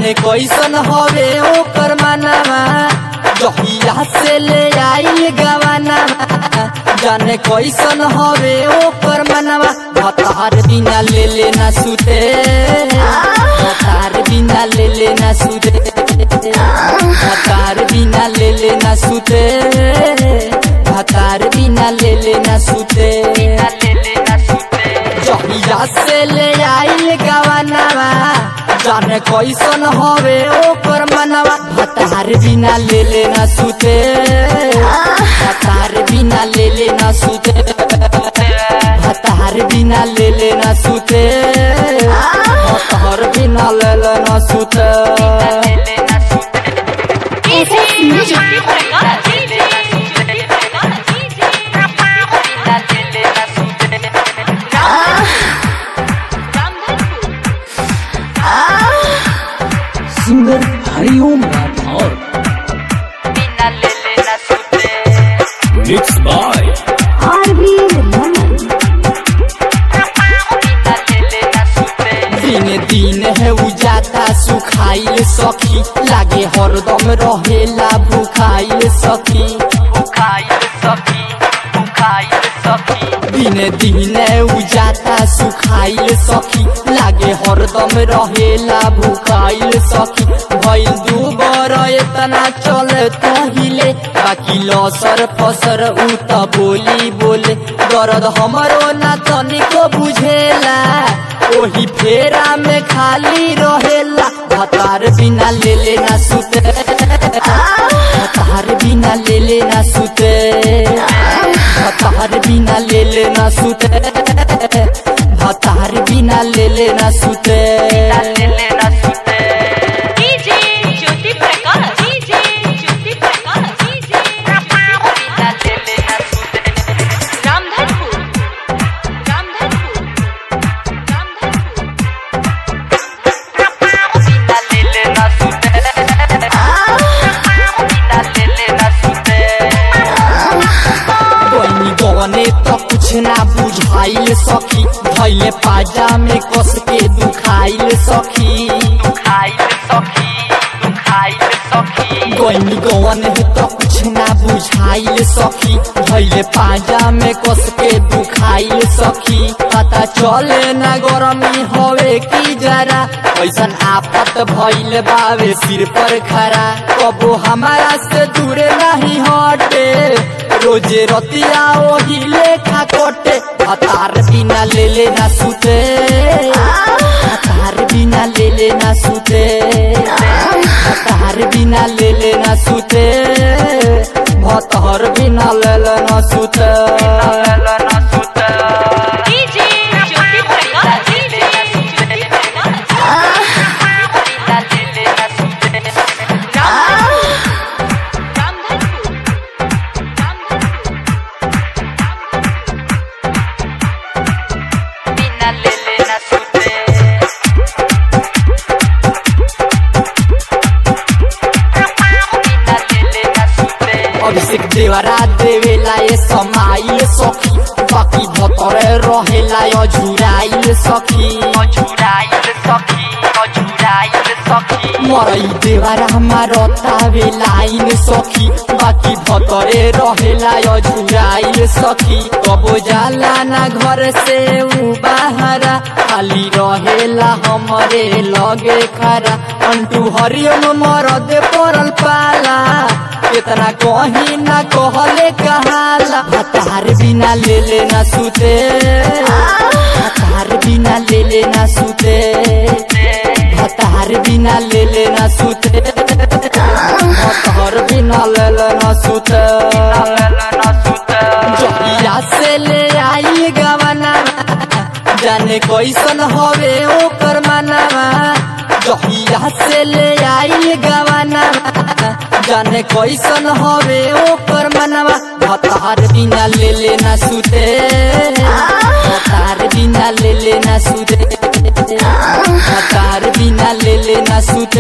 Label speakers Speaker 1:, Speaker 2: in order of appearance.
Speaker 1: जाने कैसन हवे ओकर मानवा जहिया से ले आइल गवाना जाने कैसन हवे ओकर मनवा भतार बिना ले लेना सुते भतार बिना ले लेना सुते भतार बिना ले लेना सुते भतार बिना ले लेना सुते जहिया से ले आइल गवानावा जाने कैसन हवे ओकर मनवा भतार बिना ले लेना सुते भतार बिना ले लेना सुते भतार बिना ले लेना सुते भतार बिना ले लेना सुते
Speaker 2: SS Music.
Speaker 3: Singer Hariom Rathore mix by
Speaker 2: RV Raman.
Speaker 1: दिन दिन है उजाता सुखाइल सखी लागे हरदम रहेला भूखाइल सखी दिन दिन उजाता सुखाइल सखी लागे हरदम रहेला भूखाइल सखी भइल दू बर एतना चले तहिले बाकी लसर फसर उ त बोली बोले दर्द हमरो ना तनिको बुझेला ओही फेरा में खाली रहेला भतार बिना ले लेना सुते भतार बिना ले लेना सुते भतार बिना ले लेना सुते भतार बिना ले लेना सुते
Speaker 4: DJ Jyoti Prakash DJ Jyoti Prakash DJ Ramdhanpur Ramdhanpur Ramdhanpur
Speaker 1: बनी गने तो कुछ ना बुझाइल सखी धैले पाजा में कस के दुखाइल सखी गनी गवन है तो कुछ ना बुझाइल सखी धैले पाजा में कस के दुखाइल सखी पता चले ना गरमी हवे की जरा ऐसन आफत भइल बावे सिर पर खरा कबो हमारा से दूर नहीं हटे रोजे रतिया ओही लेखा कोटे हतार बिना ले लेना सुते हतार बिना ले लेना सुते हतार बिना ले लेना सुते भतहर बिना ले लेना सुते
Speaker 4: डीजे ज्योति प्रकाश डीजे ज्योति प्रकाश रामधनपुर रामधनपुर
Speaker 1: अभिषेक देवरा देवेला ये समाइल सखी बाकी भतरे रहेला अझुराइल सखी मरई देवरा हमारा तावे लाइन सखी बाकी भतरे रहेला अझुराइल सखी कबो जाला ना घर से उ बाहरा खाली रहेला हमरे लगे खरा अंटू हरिओम मरद पड़ल पाला इतना कहीं ना कहले कहाला हतार बिना ले लेना सुते हतार बिना ले लेना सुते हतार बिना ले लेना सुते हतार बिना ले लेना सुते जहिया से ले आई गवाना जाने कैसन हवे ओकर मानवा जहिया से ले आइल गवाना जाने कैसन हवे ओकर मनवा भतार बिना ले लेना सुते भतार बिना ले लेना सुते भतार बिना ले लेना सुते